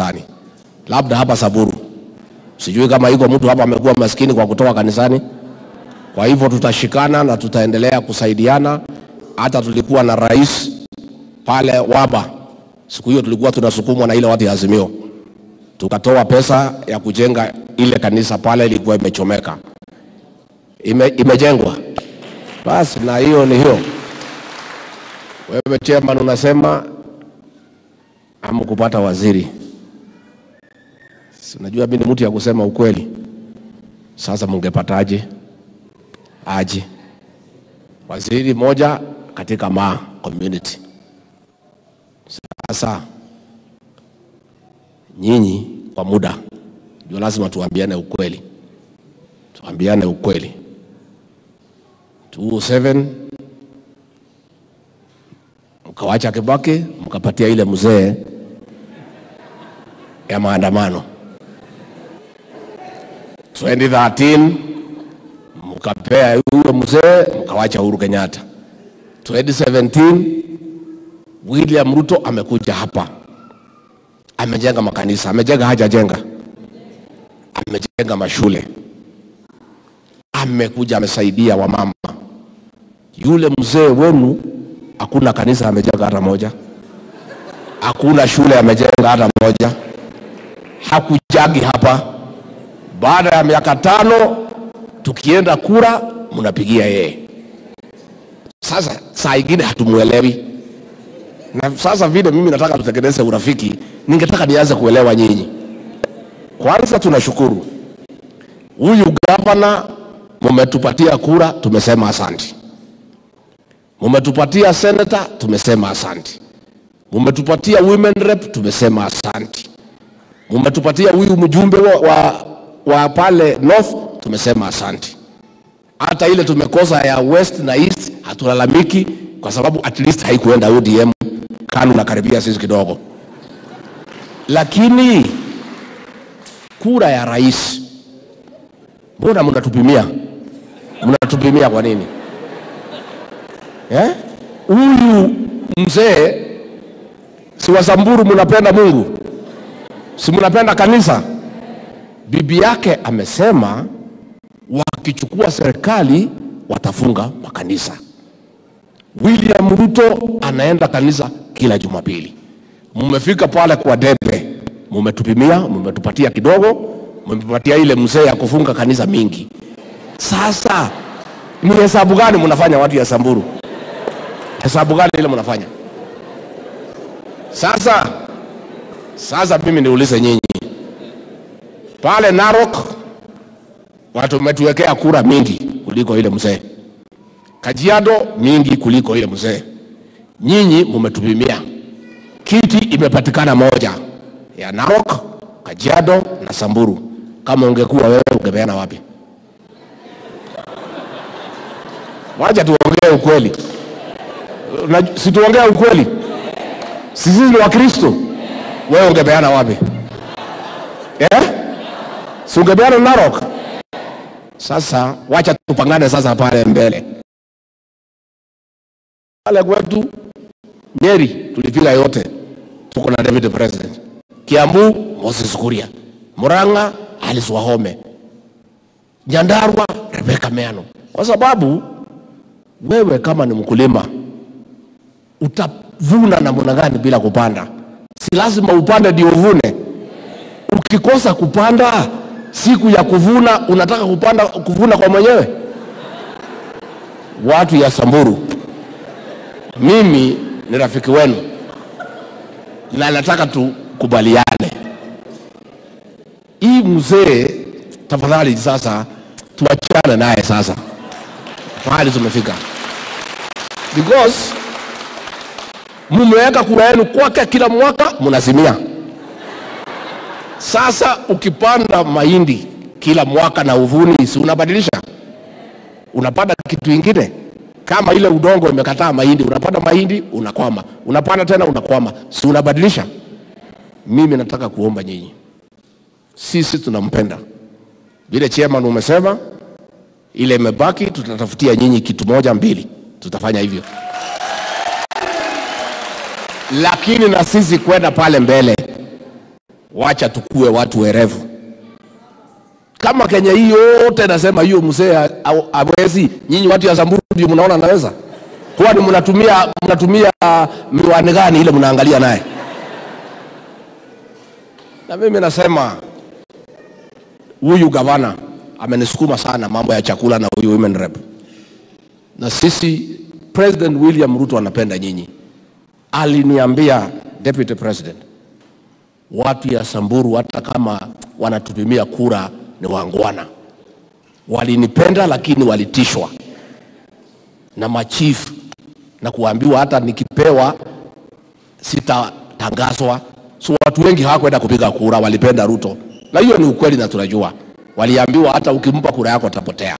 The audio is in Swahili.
kanisani, labda hapa Samburu. Sijui kama iko mtu hapa amekuwa maskini kwa kutoa kanisani. Kwa hivyo tutashikana na tutaendelea kusaidiana. Hata tulikuwa na rais pale Waba, siku hiyo tulikuwa tunasukumwa na ile watu ya Azimio, tukatoa pesa ya kujenga ile kanisa pale, ilikuwa imechomeka, ime, imejengwa basi, na hiyo ni hiyo. Wewe chairman unasema hamkupata waziri. Si unajua mimi ni mtu ya kusema ukweli. Sasa mungepataje? Aje waziri moja katika ma community. Sasa nyinyi kwa muda ndio lazima tuambiane ukweli, tuambiane ukweli. 207 mkawacha Kibaki mkapatia ile mzee ya maandamano 2013 mkapea huyo mzee mkawacha Uhuru Kenyatta. 2017 William Ruto amekuja hapa, amejenga makanisa, amejenga hajajenga, amejenga mashule, amekuja amesaidia wamama. Yule mzee wenu hakuna kanisa amejenga hata moja, hakuna shule amejenga hata moja, hakujagi hapa. Baada ya miaka tano tukienda kura mnapigia yeye. Sasa saa ingine hatumuelewi, na sasa vile mimi nataka tutengeneze urafiki, ningetaka nianze kuelewa nyinyi. Kwanza tunashukuru huyu gavana, mumetupatia kura, tumesema asanti. Mumetupatia senator, tumesema asanti. Mumetupatia women rep, tumesema asanti. Mumetupatia huyu mjumbe wa, wa, wa pale north, tumesema asanti. Hata ile tumekosa ya west na east hatulalamiki, kwa sababu at least haikuenda ODM. KANU nakaribia sisi kidogo, lakini kura ya rais, mbona mnatupimia? Mnatupimia kwa nini? Eh? Huyu mzee si wa Samburu, mnapenda Mungu, si mnapenda kanisa. Bibi yake amesema wakichukua serikali watafunga makanisa. William Ruto anaenda kanisa kila Jumapili. Mmefika pale kwa debe, mmetupimia, mmetupatia kidogo, mmepatia ile mzee ya kufunga kanisa mingi. Sasa ni hesabu gani mnafanya watu ya Samburu? Hesabu gani ile mnafanya? Sasa sasa mimi niulize nyinyi pale Narok watu umetuwekea kura mingi kuliko ile mzee. Kajiado mingi kuliko ile mzee. Nyinyi mumetupimia, kiti imepatikana moja ya Narok, Kajiado na Samburu. Kama ungekuwa wewe ungepeana wapi? Wacha tuongee ukweli, Na- si tuongee ukweli? Sisi ni Wakristo, wewe ungepeana wapi eh? Si ungepeana Narok? Sasa wacha tupangane sasa pale mbele pale kwetu Nyeri tulipiga yote, tuko na David President. Kiambu Moses Kuria, Murang'a Alice Wahome, Nyandarua Rebecca Meano, kwa sababu wewe kama ni mkulima utavuna namna gani bila kupanda? Si lazima upande ndio uvune. Ukikosa kupanda siku ya kuvuna, unataka kupanda kuvuna kwa mwenyewe. Watu ya Samburu, mimi ni rafiki wenu na nataka tukubaliane. Hii mzee, tafadhali sasa tuachane naye sasa, mahali tumefika, because mumeweka kura yenu kwake kila mwaka mnazimia. Sasa ukipanda mahindi kila mwaka na uvuni, si unabadilisha, unapanda kitu ingine kama ile udongo imekataa mahindi, unapanda mahindi unakwama, unapanda tena unakwama, si unabadilisha? Mimi nataka kuomba nyinyi, sisi tunampenda vile chairman umesema, ile imebaki tutatafutia nyinyi kitu moja mbili, tutafanya hivyo, lakini na sisi kwenda pale mbele wacha tukue watu werevu. Kama Kenya hii yote nasema hiyo mzee ha- ha- hawezi, nyinyi watu ya Samburu ndio mnaona anaweza? Kwani mnatumia mnatumia miwani gani ile mnaangalia naye? Na mimi nasema huyu gavana amenisukuma sana mambo ya chakula na huyu women rep, na sisi President William Ruto anapenda nyinyi. Aliniambia deputy president, watu ya Samburu hata kama wanatupimia kura ni wangwana, walinipenda lakini walitishwa na machifu na kuambiwa hata nikipewa sitatangazwa. So watu wengi hawakwenda kupiga kura, walipenda Ruto, na hiyo ni ukweli na tunajua. Waliambiwa hata ukimpa kura yako atapotea.